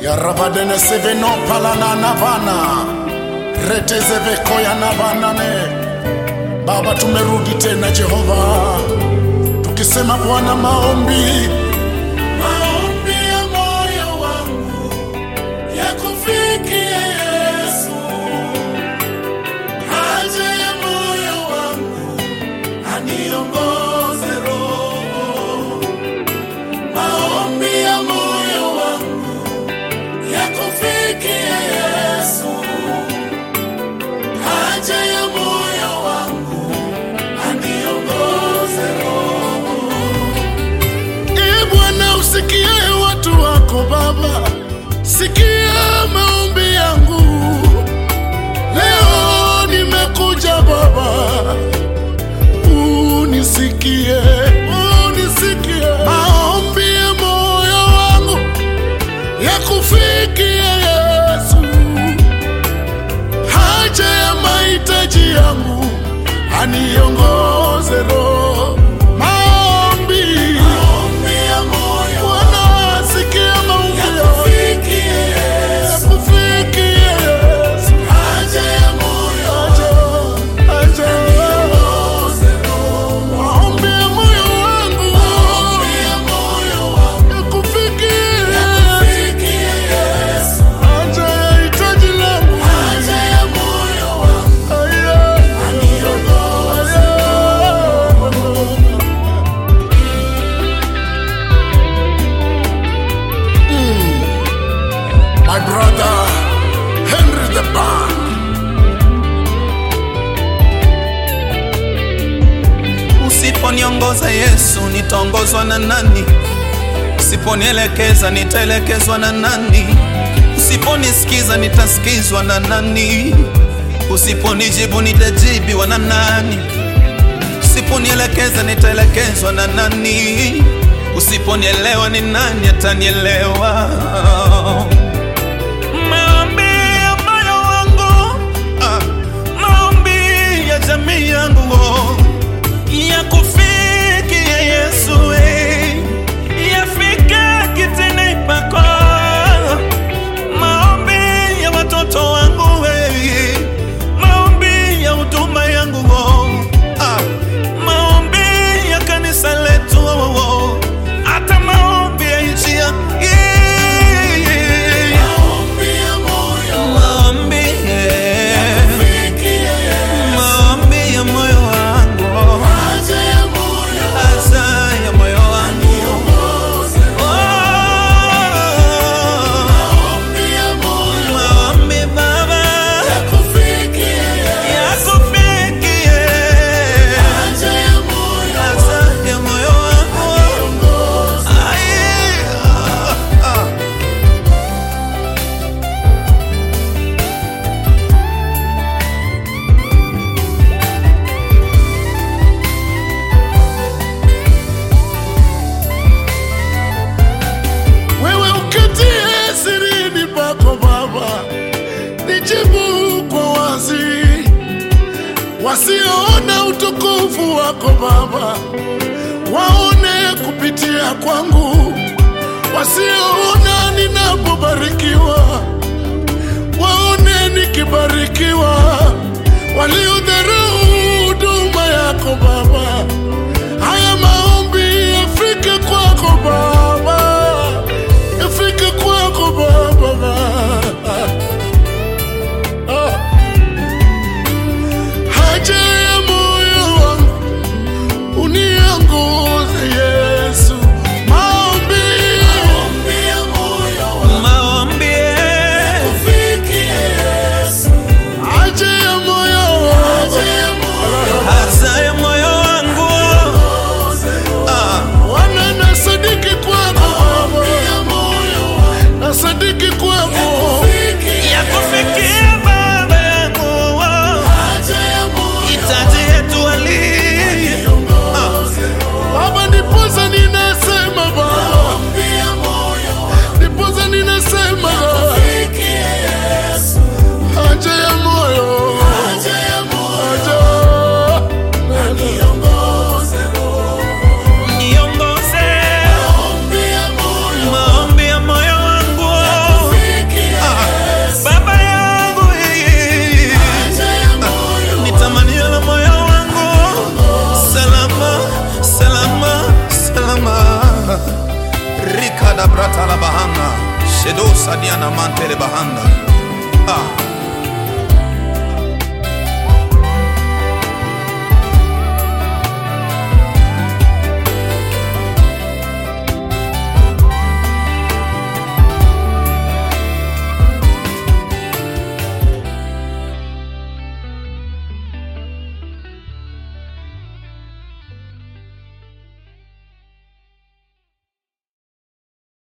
yarabadene seveno palana navana retezevekoya navanane baba tumerudi tena jehova tukisema bwana maombi maombi ya moyo wangu yakufikie yesu haja ya moyo wangu aniongoze roho maombi ya moyo wangu yakufikie yesu haja ya moyo wangu aniongoze roho e bwana usikie watu wako baba sikia maombi yangu leo nimekuja baba unisikie unisikie maombi ya moyo wangu yakufikie yesu haja ya mahitaji yangu aniongoze roho maombi Bwana, sikia maombi yangu. Yakufikie Yesu. Haja, haja. Maombi ya moyo wangu. Yakufikie. Haja ya hitaji langu. Aya. My brother Henry the Band. Usiponiongoza Yesu, nitaongozwa na nani? Usiponielekeza, nitaelekezwa na nani? Usiponisikiza, nitasikizwa na nani? Usiponijibu, nitajibiwa na nani? Usiponielekeza, nitaelekezwa na nani? Usiponielewa, ni nani atanielewa? Maombi ya moyo wangu, ah, maombi ya jamii yangu oh yakufikie Yesu, eh, yafika kitini pako. Maombi ya watoto wangu, eh, maombi ya huduma yangu, oh, ah, maombi ya kanisa letu, oh, oh, hata maombi ya nchi ya eh, maombi, eh, maombi ya moyo wangu oh. Asa ya moyo wangu Oh, maombi Baba yakufikie Asa ya moyo wangu Ai, ah, ah. Wewe uketie sirini pako Baba, nijibu kwa wazi. Wasioona utukufu wako Baba, waone kupitia kwangu. Wasioona ninapobarikiwa, waone nikibarikiwa. Waliodharau huduma yako Baba,